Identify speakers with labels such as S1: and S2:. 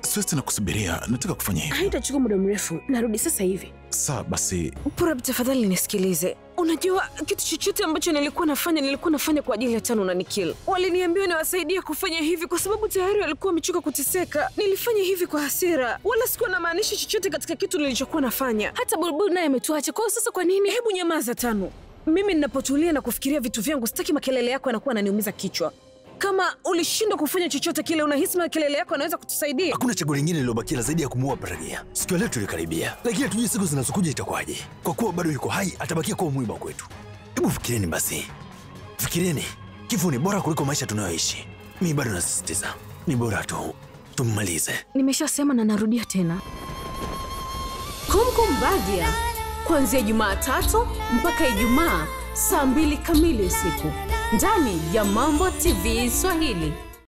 S1: siwezi tena kusubiria, nataka kufanya hivyo.
S2: Haitachukua muda mrefu, narudi sasa hivi.
S1: Saa basi,
S2: Purab, tafadhali nisikilize. Unajua, kitu chochote ambacho nilikuwa nafanya nilikuwa nafanya kwa ajili ya Tano na Nikil. Waliniambia niwasaidie kufanya hivi kwa sababu tayari walikuwa wamechoka kuteseka. Nilifanya hivi kwa hasira, wala sikuwa namaanisha chochote katika kitu nilichokuwa nafanya. Hata Bulbul naye ametuacha. Kwa hiyo sasa, kwa nini? Hebu nyamaza, Tano. Mimi ninapotulia na kufikiria vitu vyangu, sitaki makelele yako yanakuwa yananiumiza kichwa. Kama ulishindwa kufanya chochote kile, unahisi makelele yako yanaweza kutusaidia?
S3: Hakuna chaguo lingine lililobakia zaidi ya kumuua Paragia. Siku ya leo tulikaribia, lakini hatujui siku zinazokuja itakuwaje. Kwa kuwa bado yuko hai, atabakia kuwa mwiba kwetu. Hebu fikirieni basi, fikirieni, kifo ni bora kuliko maisha tunayoishi. Mi bado nasisitiza, ni bora tu tummalize.
S2: Nimeshasema na narudia tena.
S4: Kumkum Badia kuanzia Jumatatu mpaka Ijumaa saa mbili kamili usiku ndani ya Mambo TV Swahili.